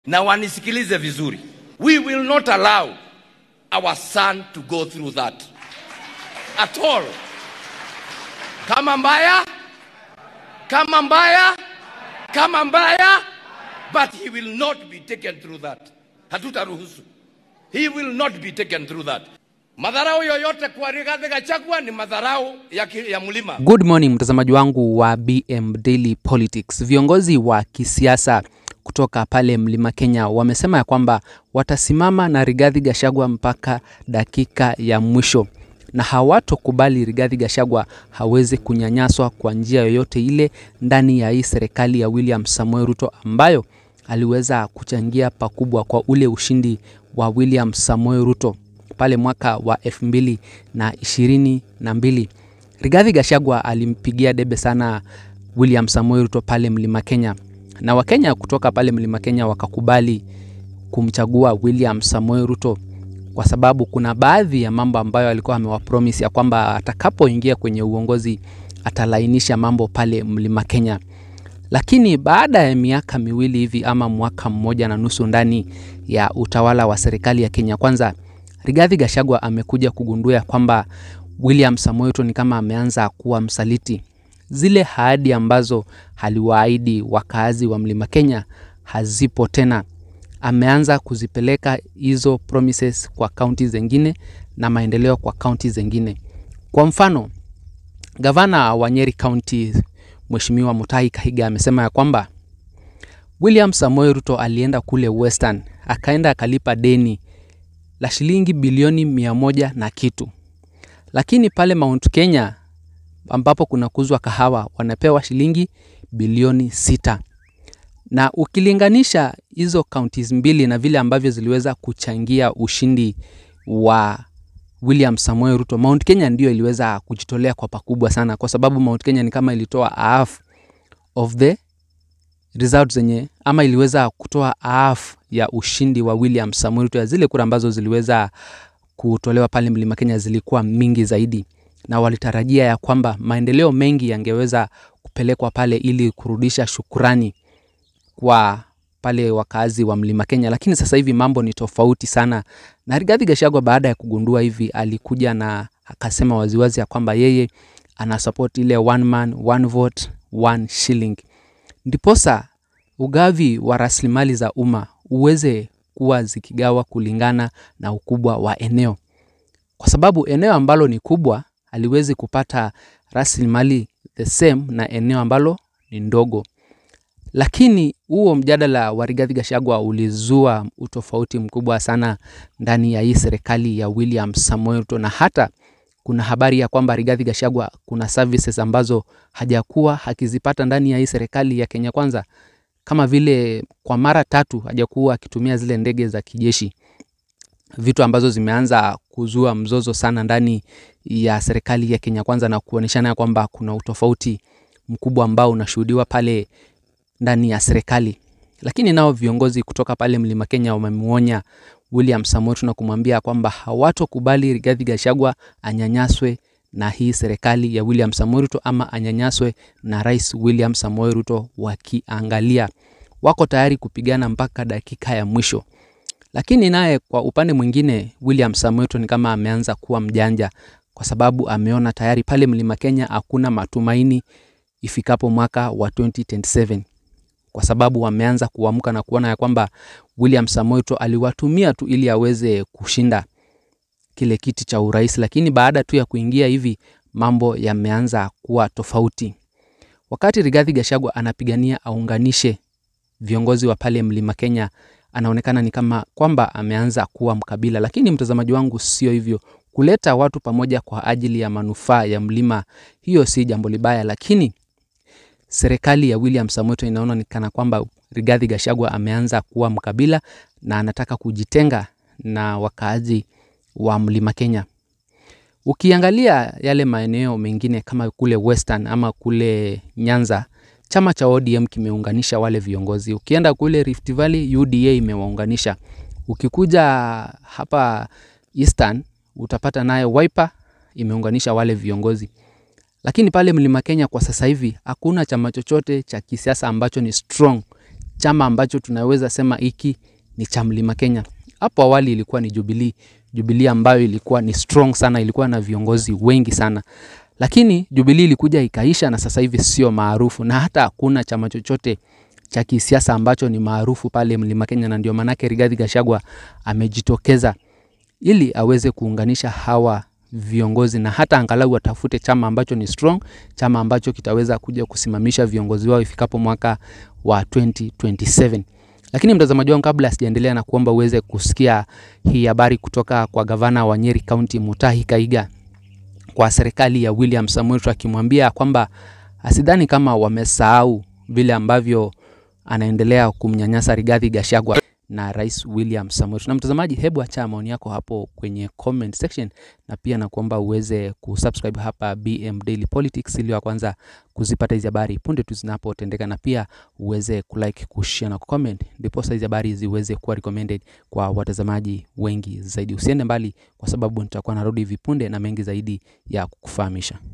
na wanisikilize vizuri. We will not allow our son to go through that at all. Kama mbaya, kama mbaya, kama mbaya, but he will not be taken through that. Hatutaruhusu. He will not be taken through that. Madharau yoyote kwa Rigathi Gachagua ni madharau ya, ki- ya mlima. Good morning mtazamaji wangu wa BM Daily Politics. Viongozi wa kisiasa kutoka pale Mlima Kenya wamesema ya kwamba watasimama na Rigathi Gachagua mpaka dakika ya mwisho na hawatokubali Rigathi Gachagua hawezi kunyanyaswa kwa njia yoyote ile ndani ya hii serikali ya William Samoei Ruto ambayo aliweza kuchangia pakubwa kwa ule ushindi wa William Samoei Ruto pale mwaka wa elfu mbili na ishirini na mbili. Rigathi Gachagua alimpigia debe sana William Samoei Ruto pale Mlima Kenya, na Wakenya kutoka pale Mlima Kenya wakakubali kumchagua William Samoei Ruto kwa sababu kuna baadhi ya mambo ambayo alikuwa amewapromise ya kwamba atakapoingia kwenye uongozi atalainisha mambo pale Mlima Kenya. Lakini baada ya miaka miwili hivi ama mwaka mmoja na nusu ndani ya utawala wa serikali ya Kenya Kwanza, Rigathi Gachagua amekuja kugundua ya kwamba William Samoei Ruto ni kama ameanza kuwa msaliti. Zile ahadi ambazo aliwaahidi wakaazi wa Mlima Kenya hazipo tena. Ameanza kuzipeleka hizo promises kwa kaunti zingine na maendeleo kwa kaunti zingine. Kwa mfano, gavana wa Nyeri County Mheshimiwa Mutahi Kahiga amesema ya kwamba William Samoei Ruto alienda kule Western akaenda akalipa deni la shilingi bilioni mia moja na kitu, lakini pale Mount Kenya ambapo kunakuzwa kahawa wanapewa shilingi bilioni sita na ukilinganisha hizo counties mbili na vile ambavyo ziliweza kuchangia ushindi wa William Samoei Ruto, Mount Kenya ndio iliweza kujitolea kwa pakubwa sana, kwa sababu Mount Kenya ni kama ilitoa half of the results zenye ama iliweza kutoa half ya ushindi wa William Samoei Ruto. Ya zile kura ambazo ziliweza kutolewa pale Mlima Kenya zilikuwa mingi zaidi, na walitarajia ya kwamba maendeleo mengi yangeweza kupelekwa pale ili kurudisha shukurani kwa pale wakazi wa Mlima Kenya, lakini sasa hivi mambo ni tofauti sana. Na Rigathi Gachagua baada ya kugundua hivi, alikuja na akasema waziwazi ya kwamba yeye ana support ile one man one vote one shilling, ndiposa ugavi wa rasilimali za umma uweze kuwa zikigawa kulingana na ukubwa wa eneo, kwa sababu eneo ambalo ni kubwa haliwezi kupata rasilimali the same na eneo ambalo ni ndogo lakini huo mjadala wa Rigathi Gachagua ulizua utofauti mkubwa sana ndani ya hii serikali ya William Samoei Ruto, na hata kuna habari ya kwamba Rigathi Gachagua kuna services ambazo hajakuwa akizipata ndani ya hii serikali ya Kenya Kwanza, kama vile kwa mara tatu hajakuwa akitumia zile ndege za kijeshi, vitu ambazo zimeanza kuzua mzozo sana ndani ya serikali ya Kenya Kwanza na kuonyeshana ya kwamba kuna utofauti mkubwa ambao unashuhudiwa pale ndani ya serikali. Lakini nao viongozi kutoka pale Mlima Kenya wamemwonya William Samoei Ruto na kumwambia kwamba hawatokubali Rigathi Gachagua anyanyaswe na hii serikali ya William Samoei Ruto ama anyanyaswe na Rais William Samoei Ruto, wakiangalia wako tayari kupigana mpaka dakika ya mwisho. Lakini naye kwa upande mwingine, William Samoei Ruto ni kama ameanza kuwa mjanja, kwa sababu ameona tayari pale Mlima Kenya hakuna matumaini ifikapo mwaka wa 2027 kwa sababu wameanza kuamka na kuona ya kwamba William Samoei Ruto aliwatumia tu ili aweze kushinda kile kiti cha urais, lakini baada tu ya kuingia hivi mambo yameanza kuwa tofauti. Wakati Rigathi Gachagua anapigania aunganishe viongozi wa pale Mlima Kenya, anaonekana ni kama kwamba ameanza kuwa mkabila, lakini mtazamaji wangu, sio hivyo. Kuleta watu pamoja kwa ajili ya manufaa ya mlima, hiyo si jambo libaya, lakini serikali ya William Samoei Ruto inaona ni kana kwamba Rigathi Gachagua ameanza kuwa mkabila na anataka kujitenga na wakaazi wa Mlima Kenya. Ukiangalia yale maeneo mengine kama kule Western ama kule Nyanza, chama cha ODM kimeunganisha wale viongozi. Ukienda kule Rift Valley, UDA imewaunganisha. Ukikuja hapa Eastern utapata naye Wiper imeunganisha wale viongozi. Lakini pale Mlima Kenya kwa sasa hivi hakuna chama chochote cha kisiasa ambacho ni strong chama ambacho tunaweza sema hiki ni cha Mlima Kenya. Hapo awali ilikuwa ni Jubilee, Jubilee ambayo ilikuwa ni strong sana, ilikuwa na viongozi wengi sana, lakini Jubilee ilikuja ikaisha, na sasa hivi sio maarufu, na hata hakuna chama chochote cha kisiasa ambacho ni maarufu pale Mlima Kenya, na ndio maanake Rigathi Gachagua amejitokeza ili aweze kuunganisha hawa viongozi na hata angalau watafute chama ambacho ni strong, chama ambacho kitaweza kuja kusimamisha viongozi wao ifikapo mwaka wa 2027. Lakini mtazamaji wangu, kabla sijaendelea na kuomba uweze kusikia hii habari kutoka kwa gavana wa Nyeri County Mutahi Kaiga kwa serikali ya William Samoei Ruto akimwambia kwamba asidhani kama wamesahau vile ambavyo anaendelea kumnyanyasa Rigathi Gachagua na Rais William Samoei Ruto. Na mtazamaji, hebu acha maoni yako hapo kwenye comment section, na pia nakuomba uweze kusubscribe hapa BM Daily Politics ili wa kwanza kuzipata hizi habari punde tu zinapotendeka, na pia uweze kulike, kushare na kucomment, ndipo hizi habari ziweze kuwa recommended kwa watazamaji wengi zaidi. Usiende mbali, kwa sababu nitakuwa narudi hivi punde na mengi zaidi ya kukufahamisha.